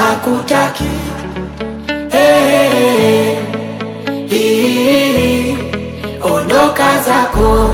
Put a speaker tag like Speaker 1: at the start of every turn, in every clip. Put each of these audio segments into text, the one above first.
Speaker 1: hakutaki hey, hii, ondoka zako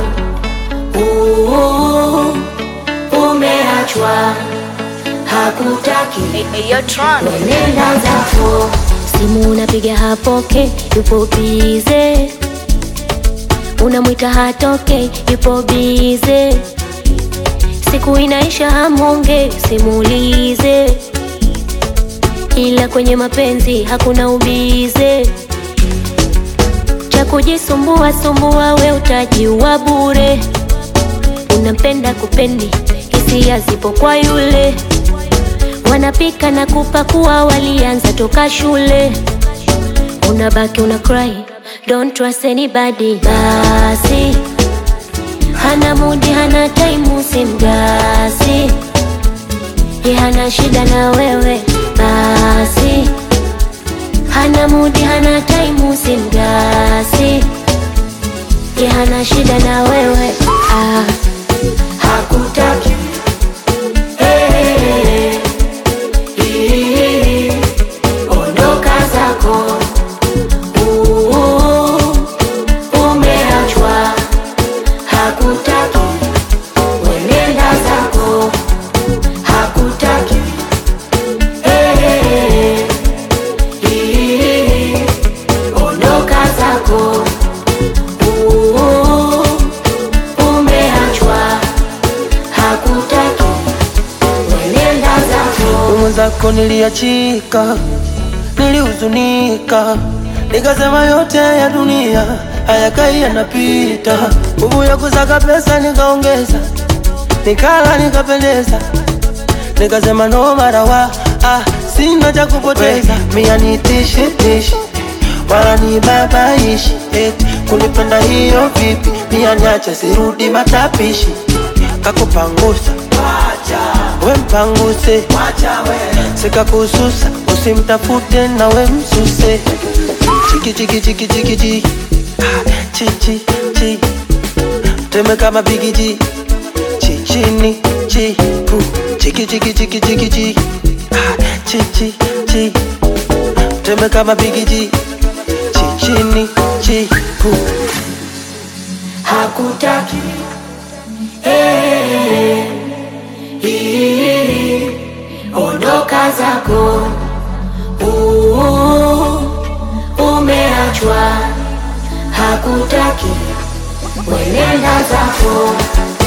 Speaker 1: uh, umeachwa hakutaki nenda zako
Speaker 2: simu unapiga hapoke, yupo bize, unamwita hatoke, yupo bize, siku inaisha hamonge, simulize, ila kwenye mapenzi hakuna ubize, cha kujisumbua sumbua, we utajiua bure, unampenda kupendi, hisia zipo kwa yule wanapika na kupakua, walianza toka shule. Unabaki una cry, don't trust anybody. Basi hana mudi, hana time, usimgasi. Ye hana shida na wewe, basi hana mudi, hana time, usimgasi. Ye hana shida na wewe ah.
Speaker 1: hakutaki hey, hii, ondoka zako uh, umeachwa hakutaki wenenda zako hakutaki hey, hii, ondoka zako uh, umeachwa hakutaki wenenda zako
Speaker 3: mwenzako niliachika, nilihuzunika, nikasema yote ya dunia hayakai yanapita. Nguvu ya kusaka pesa nikaongeza, nikala nikapendeza, nikasema no marawa ah, sina cha kupoteza. Mia nitishi tishi wala ni babaishi eti kunipenda hiyo vipi? Mia niache sirudi matapishi, kakupangusa we mpanguse sikakususa usimtafute na we msuse chiki chiki chiki chiki chi Ah, chi chi chi teme kama bigiji chi chini chi pu chiki chiki chiki chiki chi Ah, chi chi chi teme kama bigiji chi chini chi pu
Speaker 1: hakutaki hey, hii, ondoka zako uh, umeachwa hakutaki wenenda zako